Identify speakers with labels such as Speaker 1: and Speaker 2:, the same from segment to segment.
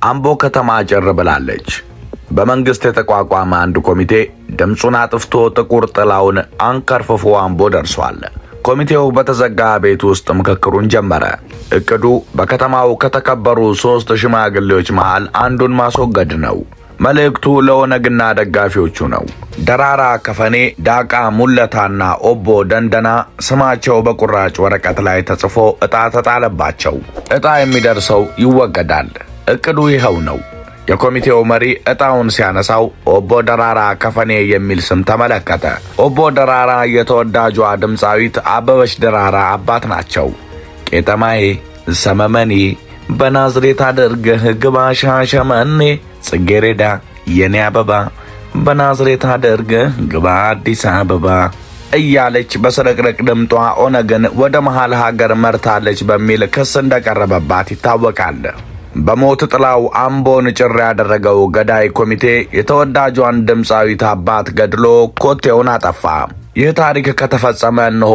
Speaker 1: አምቦ ከተማ ጭር ብላለች። በመንግስት የተቋቋመ አንድ ኮሚቴ ድምፁን አጥፍቶ ጥቁር ጥላውን አንከርፍፎ አምቦ ደርሷል። ኮሚቴው በተዘጋ ቤት ውስጥ ምክክሩን ጀመረ። እቅዱ በከተማው ከተከበሩ ሦስት ሽማግሌዎች መሃል አንዱን ማስወገድ ነው። መልእክቱ ለኦነግና ደጋፊዎቹ ነው። ደራራ ከፈኔ፣ ዳቃ ሙለታና ኦቦ ደንደና ስማቸው በቁራጭ ወረቀት ላይ ተጽፎ ዕጣ ተጣለባቸው። ዕጣ የሚደርሰው ይወገዳል። እቅዱ ይኸው ነው። የኮሚቴው መሪ ዕጣውን ሲያነሳው ኦቦ ደራራ ከፈኔ የሚል ስም ተመለከተ። ኦቦ ደራራ የተወዳጇ ድምፃዊት አበበች ደራራ አባት ናቸው። ቄጠማዬ ሰመመኔ በናዝሬት አድርገህ ግባ ሻሸመኔ ጽጌሬዳ የኔ አበባ በናዝሬት አድርገህ ግባ አዲስ አበባ እያለች በስርቅርቅ ድምጧ ኦነግን ወደ መሃል ሀገር መርታለች በሚል ክስ እንደቀረበባት ይታወቃል። በሞት ጥላው አምቦን ጭር ያደረገው ገዳይ ኮሚቴ የተወዳጇን ድምፃዊት አባት ገድሎ ኮቴውን አጠፋ። ይህ ታሪክ ከተፈጸመ እነሆ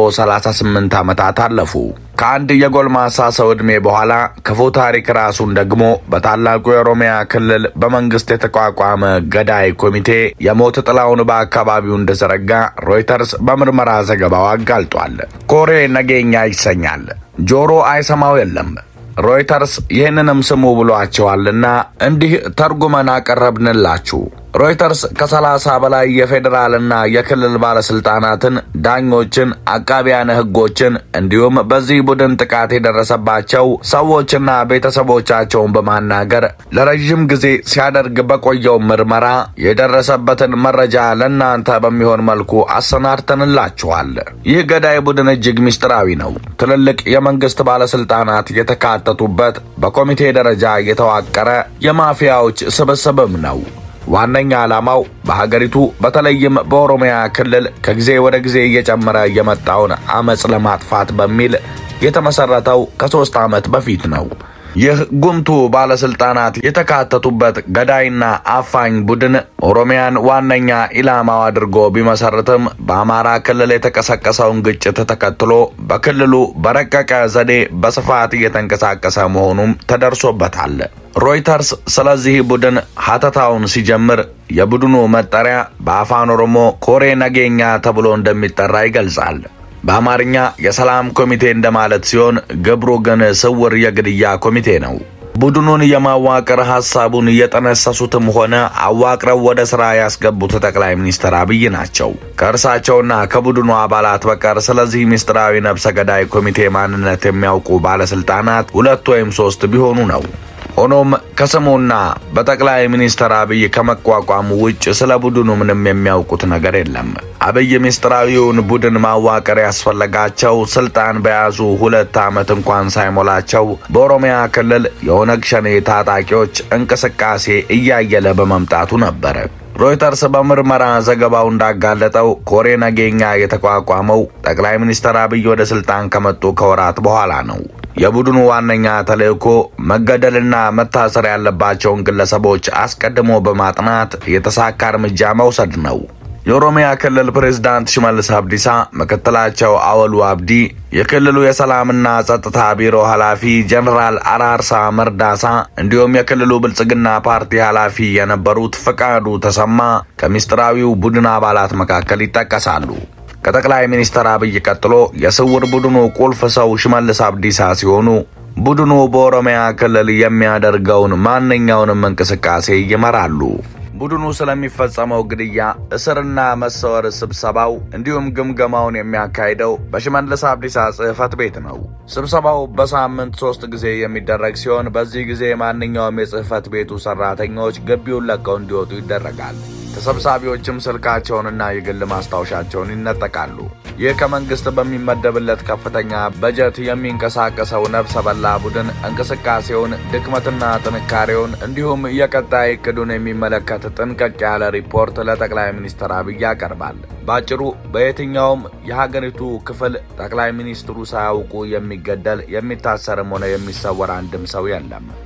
Speaker 1: 38 ዓመታት አለፉ። ከአንድ የጎልማሳ ሰው ዕድሜ በኋላ ክፉ ታሪክ ራሱን ደግሞ በታላቁ የኦሮሚያ ክልል በመንግስት የተቋቋመ ገዳይ ኮሚቴ የሞት ጥላውን በአካባቢው እንደዘረጋ ሮይተርስ በምርመራ ዘገባው አጋልጧል። ኮሬ ነገኛ ይሰኛል። ጆሮ አይሰማው የለም። ሮይተርስ ይህንንም ስሙ ብሏቸዋልና እንዲህ ተርጉመን አቀረብንላችሁ። ሮይተርስ ከሰላሳ በላይ የፌዴራልና የክልል ባለስልጣናትን፣ ዳኞችን፣ አቃቢያነ ሕጎችን እንዲሁም በዚህ ቡድን ጥቃት የደረሰባቸው ሰዎችና ቤተሰቦቻቸውን በማናገር ለረዥም ጊዜ ሲያደርግ በቆየው ምርመራ የደረሰበትን መረጃ ለእናንተ በሚሆን መልኩ አሰናድተንላችኋል። ይህ ገዳይ ቡድን እጅግ ምስጢራዊ ነው። ትልልቅ የመንግስት ባለስልጣናት የተካተቱበት በኮሚቴ ደረጃ የተዋቀረ የማፊያዎች ስብስብም ነው። ዋነኛ ዓላማው በሀገሪቱ በተለይም በኦሮሚያ ክልል ከጊዜ ወደ ጊዜ እየጨመረ የመጣውን አመፅ ለማጥፋት በሚል የተመሰረተው ከሦስት ዓመት በፊት ነው። ይህ ጉምቱ ባለስልጣናት የተካተቱበት ገዳይና አፋኝ ቡድን ኦሮሚያን ዋነኛ ኢላማው አድርጎ ቢመሰርትም በአማራ ክልል የተቀሰቀሰውን ግጭት ተከትሎ በክልሉ በረቀቀ ዘዴ በስፋት እየተንቀሳቀሰ መሆኑም ተደርሶበታል። ሮይተርስ ስለዚህ ቡድን ሀተታውን ሲጀምር የቡድኑ መጠሪያ በአፋን ኦሮሞ ኮሬ ነገኛ ተብሎ እንደሚጠራ ይገልጻል። በአማርኛ የሰላም ኮሚቴ እንደማለት ሲሆን ግብሩ ግን ስውር የግድያ ኮሚቴ ነው። ቡድኑን የማዋቀር ሐሳቡን የጠነሰሱትም ሆነ አዋቅረው ወደ ሥራ ያስገቡት ጠቅላይ ሚኒስትር አብይ ናቸው። ከእርሳቸውና ከቡድኑ አባላት በቀር ስለዚህ ምስጢራዊ ነብሰ ገዳይ ኮሚቴ ማንነት የሚያውቁ ባለሥልጣናት ሁለት ወይም ሦስት ቢሆኑ ነው። ሆኖም ከስሙና በጠቅላይ ሚኒስትር አብይ ከመቋቋሙ ውጭ ስለ ቡድኑ ምንም የሚያውቁት ነገር የለም። አብይ ምስጢራዊውን ቡድን ማዋቀር ያስፈለጋቸው ስልጣን በያዙ ሁለት ዓመት እንኳን ሳይሞላቸው በኦሮሚያ ክልል የኦነግ ሸኔ ታጣቂዎች እንቅስቃሴ እያየለ በመምጣቱ ነበር። ሮይተርስ በምርመራ ዘገባው እንዳጋለጠው ኮሬ ነገኛ የተቋቋመው ጠቅላይ ሚኒስትር አብይ ወደ ስልጣን ከመጡ ከወራት በኋላ ነው። የቡድኑ ዋነኛ ተልዕኮ መገደልና መታሰር ያለባቸውን ግለሰቦች አስቀድሞ በማጥናት የተሳካ እርምጃ መውሰድ ነው። የኦሮሚያ ክልል ፕሬዝዳንት ሽመልስ አብዲሳ፣ ምክትላቸው አወሉ አብዲ፣ የክልሉ የሰላምና ጸጥታ ቢሮ ኃላፊ ጀኔራል አራርሳ መርዳሳ እንዲሁም የክልሉ ብልጽግና ፓርቲ ኃላፊ የነበሩት ፈቃዱ ተሰማ ከምስጢራዊው ቡድን አባላት መካከል ይጠቀሳሉ። ከጠቅላይ ሚኒስትር አብይ ቀጥሎ የስውር ቡድኑ ቁልፍ ሰው ሽመልስ አብዲሳ ሲሆኑ ቡድኑ በኦሮሚያ ክልል የሚያደርገውን ማንኛውንም እንቅስቃሴ ይመራሉ። ቡድኑ ስለሚፈጸመው ግድያ፣ እስርና መሰወር ስብሰባው እንዲሁም ግምገማውን የሚያካሂደው በሽመልስ አብዲሳ ጽሕፈት ቤት ነው። ስብሰባው በሳምንት ሶስት ጊዜ የሚደረግ ሲሆን በዚህ ጊዜ ማንኛውም የጽሕፈት ቤቱ ሰራተኞች ግቢውን ለቀው እንዲወጡ ይደረጋል። ተሰብሳቢዎችም ስልካቸውንና የግል ማስታወሻቸውን ይነጠቃሉ። ይህ ከመንግስት በሚመደብለት ከፍተኛ በጀት የሚንቀሳቀሰው ነፍሰ በላ ቡድን እንቅስቃሴውን፣ ድክመትና ጥንካሬውን እንዲሁም የቀጣይ እቅዱን የሚመለከት ጥንቅቅ ያለ ሪፖርት ለጠቅላይ ሚኒስትር አብይ ያቀርባል። ባጭሩ በየትኛውም የሀገሪቱ ክፍል ጠቅላይ ሚኒስትሩ ሳያውቁ የሚገደል የሚታሰርም ሆነ የሚሰወር አንድም ሰው የለም።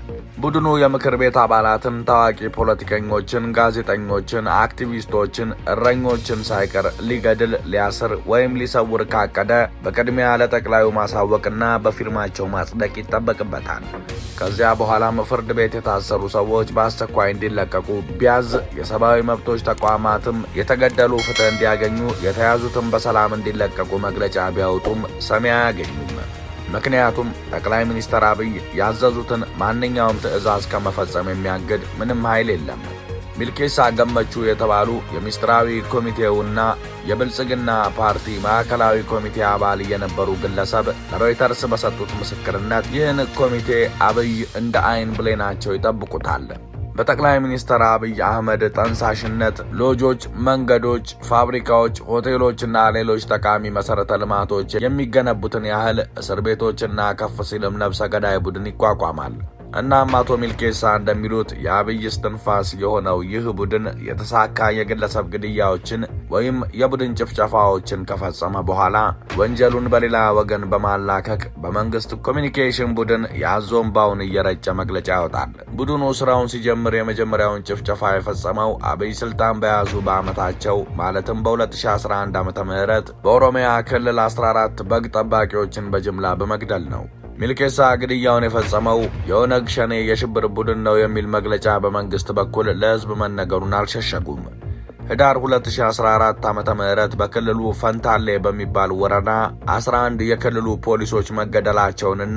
Speaker 1: ቡድኑ የምክር ቤት አባላትን፣ ታዋቂ ፖለቲከኞችን፣ ጋዜጠኞችን፣ አክቲቪስቶችን፣ እረኞችን ሳይቀር ሊገድል፣ ሊያስር ወይም ሊሰውር ካቀደ በቅድሚያ ለጠቅላዩ ማሳወቅና በፊርማቸው ማጽደቅ ይጠበቅበታል። ከዚያ በኋላም ፍርድ ቤት የታሰሩ ሰዎች በአስቸኳይ እንዲለቀቁ ቢያዝ፣ የሰብአዊ መብቶች ተቋማትም የተገደሉ ፍትህ እንዲያገኙ፣ የተያዙትም በሰላም እንዲለቀቁ መግለጫ ቢያወጡም ሰሚ አያገኙም። ምክንያቱም ጠቅላይ ሚኒስትር አብይ ያዘዙትን ማንኛውም ትዕዛዝ ከመፈጸም የሚያግድ ምንም ኃይል የለም። ሚልኬሳ ገመቹ የተባሉ የሚስጥራዊ ኮሚቴውና የብልጽግና ፓርቲ ማዕከላዊ ኮሚቴ አባል የነበሩ ግለሰብ ለሮይተርስ በሰጡት ምስክርነት ይህን ኮሚቴ አብይ እንደ አይን ብሌናቸው ይጠብቁታል። በጠቅላይ ሚኒስትር አብይ አህመድ ጠንሳሽነት ሎጆች፣ መንገዶች፣ ፋብሪካዎች፣ ሆቴሎችና ሌሎች ጠቃሚ መሠረተ ልማቶች የሚገነቡትን ያህል እስር ቤቶችና ከፍ ሲልም ነፍሰ ገዳይ ቡድን ይቋቋማል። እናም አቶ ሚልኬሳ እንደሚሉት የአብይ እስትንፋስ የሆነው ይህ ቡድን የተሳካ የግለሰብ ግድያዎችን ወይም የቡድን ጭፍጨፋዎችን ከፈጸመ በኋላ ወንጀሉን በሌላ ወገን በማላከክ በመንግስት ኮሚኒኬሽን ቡድን የአዞምባውን እየረጨ መግለጫ ያወጣል። ቡድኑ ስራውን ሲጀምር የመጀመሪያውን ጭፍጨፋ የፈጸመው አብይ ስልጣን በያዙ በዓመታቸው ማለትም በ2011 ዓ ም በኦሮሚያ ክልል 14 በግ ጠባቂዎችን በጅምላ በመግደል ነው። ሚልኬሳ ግድያውን የፈጸመው የኦነግ ሸኔ የሽብር ቡድን ነው የሚል መግለጫ በመንግስት በኩል ለሕዝብ መነገሩን አልሸሸጉም። ህዳር 2014 ዓ ም በክልሉ ፈንታሌ በሚባል ወረዳ 11 የክልሉ ፖሊሶች መገደላቸውንና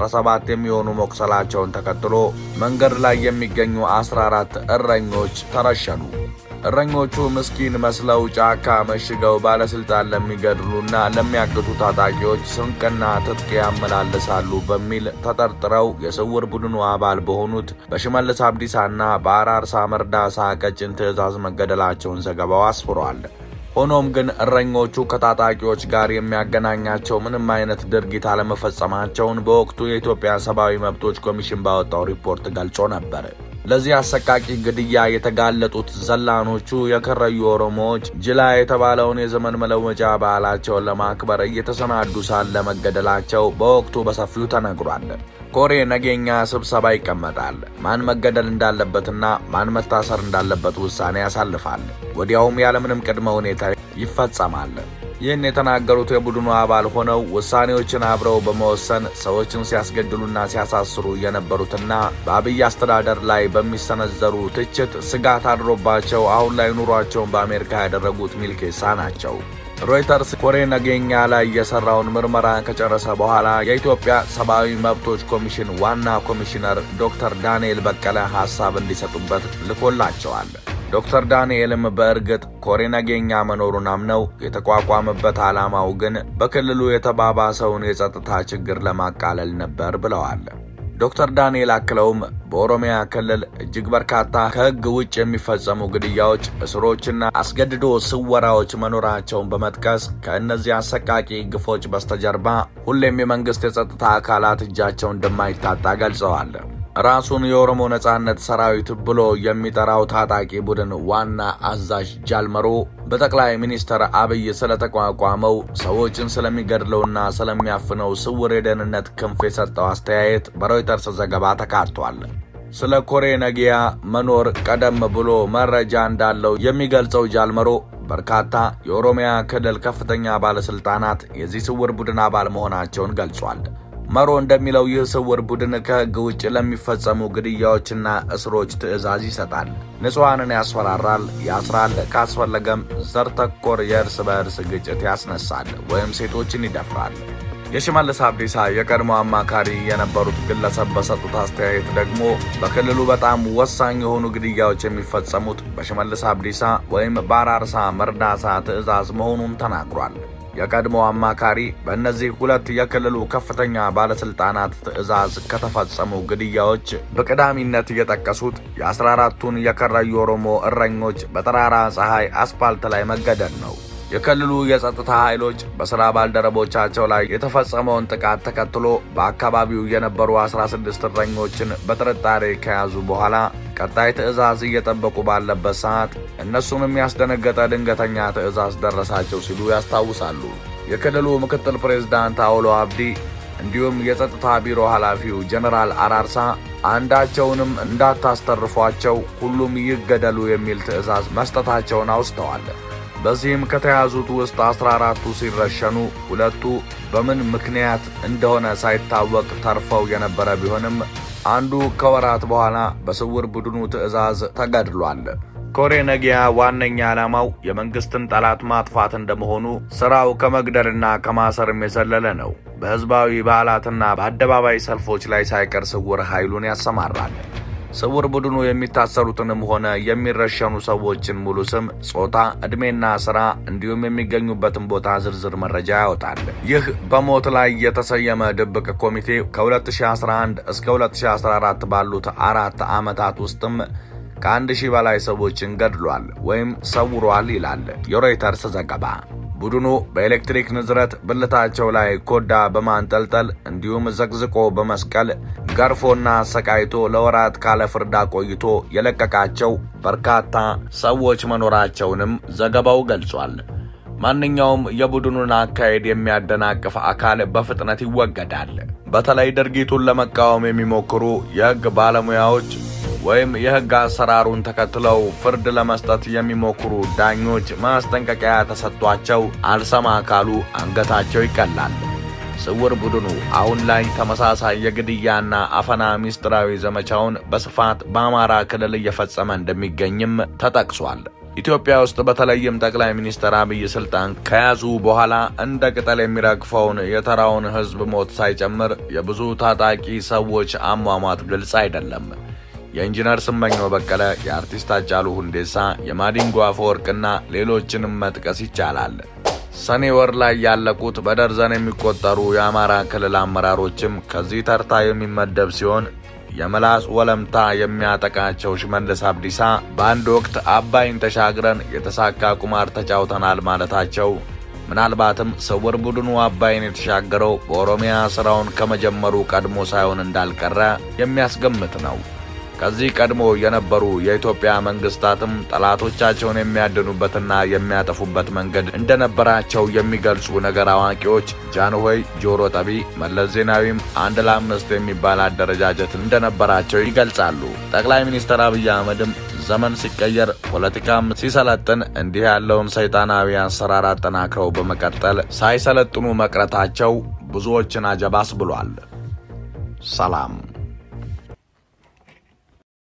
Speaker 1: 17 የሚሆኑ መቁሰላቸውን ተከትሎ መንገድ ላይ የሚገኙ 14 እረኞች ተረሸኑ። እረኞቹ ምስኪን መስለው ጫካ መሽገው ባለስልጣን ለሚገድሉና ለሚያግቱ ታጣቂዎች ስንቅና ትጥቅ ያመላልሳሉ በሚል ተጠርጥረው የስውር ቡድኑ አባል በሆኑት በሽመልስ አብዲሳና በአራርሳ መርዳሳ ቀጭን ትዕዛዝ መገደላቸውን ዘገባው አስፍሯል። ሆኖም ግን እረኞቹ ከታጣቂዎች ጋር የሚያገናኛቸው ምንም አይነት ድርጊት አለመፈጸማቸውን በወቅቱ የኢትዮጵያ ሰብአዊ መብቶች ኮሚሽን ባወጣው ሪፖርት ገልጾ ነበር። ለዚህ አሰቃቂ ግድያ የተጋለጡት ዘላኖቹ የከረዩ ኦሮሞዎች ጅላ የተባለውን የዘመን መለወጫ በዓላቸውን ለማክበር እየተሰናዱ ሳለ መገደላቸው በወቅቱ በሰፊው ተነግሯል። ኮሬ ነገኛ ስብሰባ ይቀመጣል። ማን መገደል እንዳለበትና ማን መታሰር እንዳለበት ውሳኔ ያሳልፋል። ወዲያውም ያለምንም ቅድመ ሁኔታ ይፈጸማል። ይህን የተናገሩት የቡድኑ አባል ሆነው ውሳኔዎችን አብረው በመወሰን ሰዎችን ሲያስገድሉና ሲያሳስሩ የነበሩትና በአብይ አስተዳደር ላይ በሚሰነዘሩ ትችት ስጋት አድሮባቸው አሁን ላይ ኑሯቸውን በአሜሪካ ያደረጉት ሚልኬሳ ናቸው። ሮይተርስ ኮሬ ነገኛ ላይ የሰራውን ምርመራ ከጨረሰ በኋላ የኢትዮጵያ ሰብአዊ መብቶች ኮሚሽን ዋና ኮሚሽነር ዶክተር ዳንኤል በቀለ ሐሳብ እንዲሰጡበት ልኮላቸዋል። ዶክተር ዳንኤልም በእርግጥ ኮሬ ነገኛ መኖሩን አምነው የተቋቋመበት ዓላማው ግን በክልሉ የተባባሰውን የጸጥታ ችግር ለማቃለል ነበር ብለዋል። ዶክተር ዳንኤል አክለውም በኦሮሚያ ክልል እጅግ በርካታ ከሕግ ውጭ የሚፈጸሙ ግድያዎች፣ እስሮችና አስገድዶ ስወራዎች መኖራቸውን በመጥቀስ ከእነዚህ አሰቃቂ ግፎች በስተጀርባ ሁሌም የመንግሥት የጸጥታ አካላት እጃቸው እንደማይታጣ ገልጸዋል። ራሱን የኦሮሞ ነጻነት ሰራዊት ብሎ የሚጠራው ታጣቂ ቡድን ዋና አዛዥ ጃልመሮ በጠቅላይ ሚኒስትር አብይ ስለተቋቋመው ሰዎችን ስለሚገድለውና ስለሚያፍነው ስውር የደህንነት ክንፍ የሰጠው አስተያየት በሮይተርስ ዘገባ ተካቷል። ስለ ኮሬ ነጊያ መኖር ቀደም ብሎ መረጃ እንዳለው የሚገልጸው ጃልመሮ በርካታ የኦሮሚያ ክልል ከፍተኛ ባለሥልጣናት የዚህ ስውር ቡድን አባል መሆናቸውን ገልጿል። መሮ እንደሚለው ይህ ስውር ቡድን ከሕግ ውጭ ለሚፈጸሙ ግድያዎችና እስሮች ትዕዛዝ ይሰጣል፣ ንጹሐንን ያስፈራራል፣ ያስራል፣ ካስፈለገም ዘር ተኮር የእርስ በእርስ ግጭት ያስነሳል ወይም ሴቶችን ይደፍራል። የሽመልስ አብዲሳ የቀድሞ አማካሪ የነበሩት ግለሰብ በሰጡት አስተያየት ደግሞ በክልሉ በጣም ወሳኝ የሆኑ ግድያዎች የሚፈጸሙት በሽመልስ አብዲሳ ወይም በአራርሳ መርዳሳ ትዕዛዝ መሆኑን ተናግሯል። የቀድሞ አማካሪ በእነዚህ ሁለት የክልሉ ከፍተኛ ባለስልጣናት ትዕዛዝ ከተፈጸሙ ግድያዎች በቀዳሚነት የጠቀሱት የአስራ አራቱን የከረዩ ኦሮሞ እረኞች በጠራራ ፀሐይ አስፓልት ላይ መገደል ነው። የክልሉ የጸጥታ ኃይሎች በሥራ ባልደረቦቻቸው ላይ የተፈጸመውን ጥቃት ተከትሎ በአካባቢው የነበሩ 16 እረኞችን በጥርጣሬ ከያዙ በኋላ ቀጣይ ትዕዛዝ እየጠበቁ ባለበት ሰዓት እነሱንም ያስደነገጠ ድንገተኛ ትዕዛዝ ደረሳቸው ሲሉ ያስታውሳሉ። የክልሉ ምክትል ፕሬዝዳንት አውሎ አብዲ እንዲሁም የጸጥታ ቢሮ ኃላፊው ጀነራል አራርሳ አንዳቸውንም እንዳታስተርፏቸው ሁሉም ይገደሉ የሚል ትዕዛዝ መስጠታቸውን አውስተዋል። በዚህም ከተያዙት ውስጥ አስራ አራቱ ሲረሸኑ ሁለቱ በምን ምክንያት እንደሆነ ሳይታወቅ ተርፈው የነበረ ቢሆንም አንዱ ከወራት በኋላ በስውር ቡድኑ ትዕዛዝ ተገድሏል። ኮሬ ነጊያ ዋነኛ ዓላማው የመንግስትን ጠላት ማጥፋት እንደመሆኑ ስራው ከመግደልና ከማሰርም የዘለለ ነው። በሕዝባዊ በዓላትና በአደባባይ ሰልፎች ላይ ሳይቀር ስውር ኃይሉን ያሰማራል። ስውር ቡድኑ የሚታሰሩትንም ሆነ የሚረሸኑ ሰዎችን ሙሉ ስም፣ ጾታ፣ ዕድሜና ሥራ እንዲሁም የሚገኙበትን ቦታ ዝርዝር መረጃ ያወጣል። ይህ በሞት ላይ የተሰየመ ድብቅ ኮሚቴ ከ2011 እስከ 2014 ባሉት አራት ዓመታት ውስጥም ከአንድ ሺህ በላይ ሰዎችን ገድሏል ወይም ሰውሯል ይላል የሮይተርስ ዘገባ። ቡድኑ በኤሌክትሪክ ንዝረት ብልታቸው ላይ ኮዳ በማንጠልጠል እንዲሁም ዘቅዝቆ በመስቀል ገርፎና አሰቃይቶ ለወራት ካለ ፍርድ ቆይቶ የለቀቃቸው በርካታ ሰዎች መኖራቸውንም ዘገባው ገልጿል። ማንኛውም የቡድኑን አካሄድ የሚያደናቅፍ አካል በፍጥነት ይወገዳል። በተለይ ድርጊቱን ለመቃወም የሚሞክሩ የሕግ ባለሙያዎች ወይም የሕግ አሰራሩን ተከትለው ፍርድ ለመስጠት የሚሞክሩ ዳኞች ማስጠንቀቂያ ተሰጥቷቸው አልሰማ ካሉ አንገታቸው ይቀላል። ስውር ቡድኑ አሁን ላይ ተመሳሳይ የግድያና አፈና ምስጢራዊ ዘመቻውን በስፋት በአማራ ክልል እየፈጸመ እንደሚገኝም ተጠቅሷል። ኢትዮጵያ ውስጥ በተለይም ጠቅላይ ሚኒስትር አብይ ስልጣን ከያዙ በኋላ እንደ ቅጠል የሚረግፈውን የተራውን ሕዝብ ሞት ሳይጨምር የብዙ ታጣቂ ሰዎች አሟሟት ግልጽ አይደለም። የኢንጂነር ስመኘው በቀለ፣ የአርቲስት አጫሉ ሁንዴሳ፣ የማዲንጎ አፈወርቅና ሌሎችንም መጥቀስ ይቻላል። ሰኔ ወር ላይ ያለቁት በደርዘን የሚቆጠሩ የአማራ ክልል አመራሮችም ከዚህ ተርታ የሚመደብ ሲሆን የምላስ ወለምታ የሚያጠቃቸው ሽመልስ አብዲሳ በአንድ ወቅት አባይን ተሻግረን የተሳካ ቁማር ተጫውተናል ማለታቸው ምናልባትም ስውር ቡድኑ አባይን የተሻገረው በኦሮሚያ ስራውን ከመጀመሩ ቀድሞ ሳይሆን እንዳልቀረ የሚያስገምት ነው። ከዚህ ቀድሞ የነበሩ የኢትዮጵያ መንግስታትም ጠላቶቻቸውን የሚያድኑበትና የሚያጠፉበት መንገድ እንደነበራቸው የሚገልጹ ነገር አዋቂዎች ጃንሆይ ጆሮ ጠቢ፣ መለስ ዜናዊም አንድ ለአምስት የሚባል አደረጃጀት እንደነበራቸው ይገልጻሉ። ጠቅላይ ሚኒስትር አብይ አህመድም ዘመን ሲቀየር ፖለቲካም ሲሰለጥን እንዲህ ያለውን ሰይጣናዊ አሰራር አጠናክረው በመቀጠል ሳይሰለጥኑ መቅረታቸው ብዙዎችን አጀባስ ብሏል። ሰላም